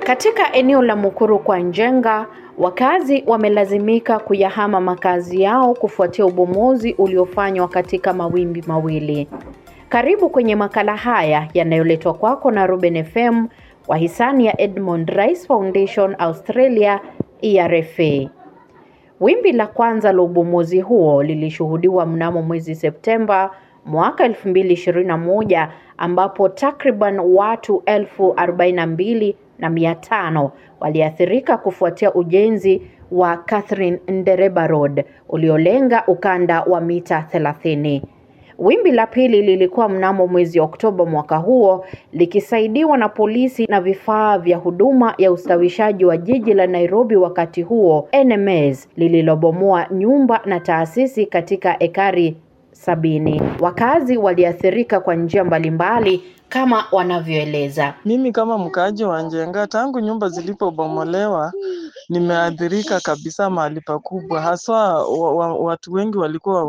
Katika eneo la Mukuru kwa Njenga, wakazi wamelazimika kuyahama makazi yao kufuatia ubomozi uliofanywa katika mawimbi mawili. Karibu kwenye makala haya yanayoletwa kwako na Ruben FM wa hisani ya Edmund Rice Foundation Australia ERFA. Wimbi la kwanza la ubomozi huo lilishuhudiwa mnamo mwezi Septemba mwaka 2021 ambapo takriban watu elfu arobaini na mbili na mia tano waliathirika kufuatia ujenzi wa Catherine Ndereba Road uliolenga ukanda wa mita 30. Wimbi la pili lilikuwa mnamo mwezi Oktoba mwaka huo likisaidiwa na polisi na vifaa vya huduma ya ustawishaji wa jiji la Nairobi wakati huo NMS, lililobomoa nyumba na taasisi katika ekari sabini. Wakazi waliathirika kwa njia mbalimbali kama wanavyoeleza. Mimi kama mkaaji wa Njenga, tangu nyumba zilipobomolewa nimeathirika kabisa mahali pakubwa, haswa wa, wa, watu wengi walikuwa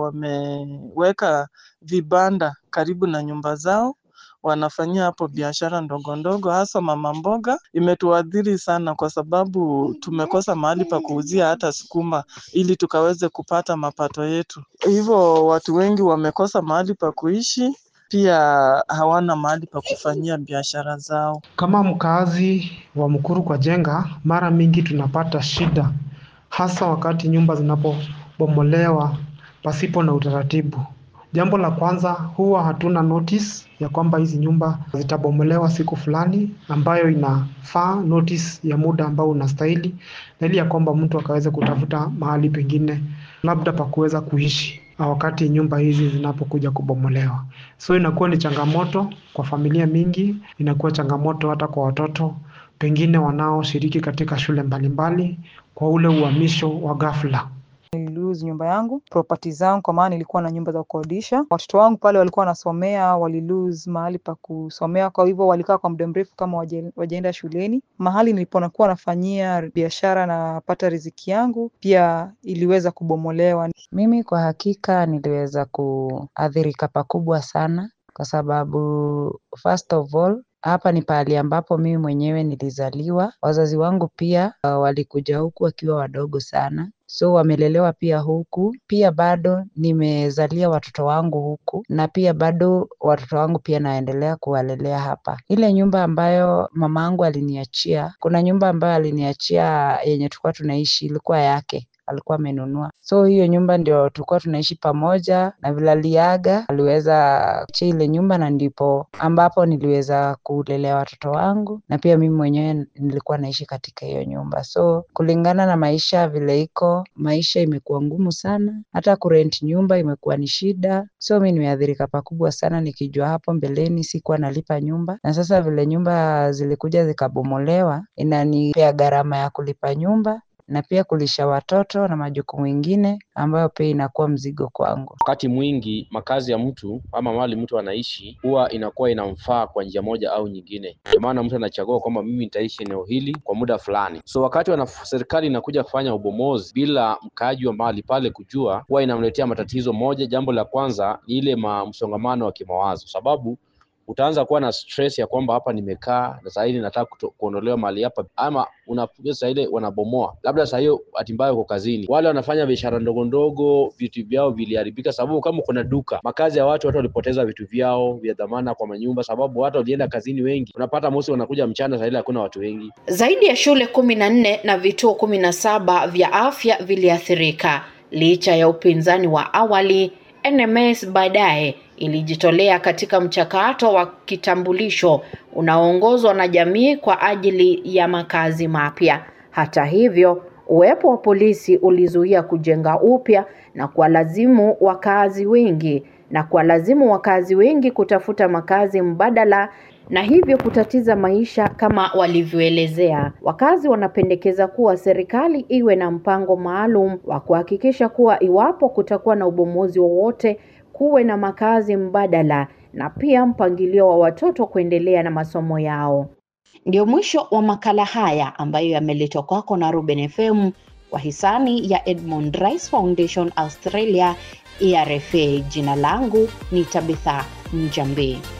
wameweka vibanda karibu na nyumba zao wanafanyia hapo biashara ndogo ndogo, hasa mama mboga. Imetuadhiri sana kwa sababu tumekosa mahali pa kuuzia hata sukuma ili tukaweze kupata mapato yetu. Hivyo watu wengi wamekosa mahali pa kuishi, pia hawana mahali pa kufanyia biashara zao. Kama mkaazi wa Mukuru kwa Jenga, mara mingi tunapata shida, hasa wakati nyumba zinapobomolewa pasipo na utaratibu. Jambo la kwanza, huwa hatuna notice ya kwamba hizi nyumba zitabomolewa siku fulani, ambayo inafaa notice ya muda ambao unastahili, na ili ya kwamba mtu akaweze kutafuta mahali pengine labda pa kuweza kuishi wakati nyumba hizi zinapokuja kubomolewa. So inakuwa ni changamoto kwa familia mingi, inakuwa changamoto hata kwa watoto pengine wanaoshiriki katika shule mbalimbali kwa ule uhamisho wa ghafla. Nililose nyumba yangu, property zangu, kwa maana nilikuwa na nyumba za kukodisha. Watoto wangu pale walikuwa wanasomea, walilose mahali pa kusomea, kwa hivyo walikaa kwa muda mrefu kama waje- wajaenda shuleni. Mahali nilipokuwa nafanyia biashara na napata riziki yangu pia iliweza kubomolewa. Mimi kwa hakika niliweza kuathirika pakubwa sana kwa sababu first of all hapa ni pahali ambapo mimi mwenyewe nilizaliwa. Wazazi wangu pia uh, walikuja huku wakiwa wadogo sana, so wamelelewa pia huku. Pia bado nimezalia watoto wangu huku, na pia bado watoto wangu pia naendelea kuwalelea hapa. Ile nyumba ambayo mama yangu aliniachia, kuna nyumba ambayo aliniachia yenye tulikuwa tunaishi ilikuwa yake alikuwa amenunua. So hiyo nyumba ndio tulikuwa tunaishi pamoja, na vile aliaga aliweza kuachia ile nyumba, na ndipo ambapo niliweza kulelea watoto wangu, na pia mimi mwenyewe nilikuwa naishi katika hiyo nyumba. So kulingana na maisha vile iko, maisha imekuwa ngumu sana, hata kurent nyumba imekuwa ni shida. So mi nimeathirika pakubwa sana, nikijua hapo mbeleni sikuwa nalipa nyumba, na sasa vile nyumba zilikuja zikabomolewa, inanipea gharama ya kulipa nyumba na pia kulisha watoto na majukumu mengine ambayo pia inakuwa mzigo kwangu. Wakati mwingi makazi ya mtu ama mahali mtu anaishi huwa inakuwa inamfaa kwa njia moja au nyingine. Ndio maana mtu anachagua kwamba mimi nitaishi eneo hili kwa muda fulani. So wakati wana serikali inakuja kufanya ubomozi bila mkaaji wa mahali pale kujua, huwa inamletea matatizo. Moja, jambo la kwanza ni ile ma- msongamano wa kimawazo, sababu utaanza kuwa na stress ya kwamba hapa nimekaa na saa hili nataka kuto- kuondolewa mahali hapa, ama unapiga saa ile wanabomoa, labda saa hiyo hati mbaya uko kazini, wale wanafanya biashara ndogo ndogo, vitu vyao viliharibika, sababu kama kuna duka, makazi ya watu, watu walipoteza vitu vyao vya dhamana kwa manyumba, sababu watu walienda kazini wengi. Unapata mosi wanakuja mchana, saa ile hakuna watu wengi. Zaidi ya shule kumi na nne na vituo kumi na saba vya afya viliathirika. Licha ya upinzani wa awali, NMS baadaye ilijitolea katika mchakato wa kitambulisho unaoongozwa na jamii kwa ajili ya makazi mapya. Hata hivyo, uwepo wa polisi ulizuia kujenga upya na kuwalazimu wakazi wengi na kuwalazimu wakazi wengi kutafuta makazi mbadala na hivyo kutatiza maisha kama walivyoelezea. Wakazi wanapendekeza kuwa serikali iwe na mpango maalum wa kuhakikisha kuwa iwapo kutakuwa na ubomozi wowote kuwe na makazi mbadala na pia mpangilio wa watoto kuendelea na masomo yao. Ndio mwisho wa makala haya ambayo yameletwa kwako na Ruben FM kwa hisani ya Edmund Rice Foundation Australia ERFA. Jina langu ni Tabitha Njambi.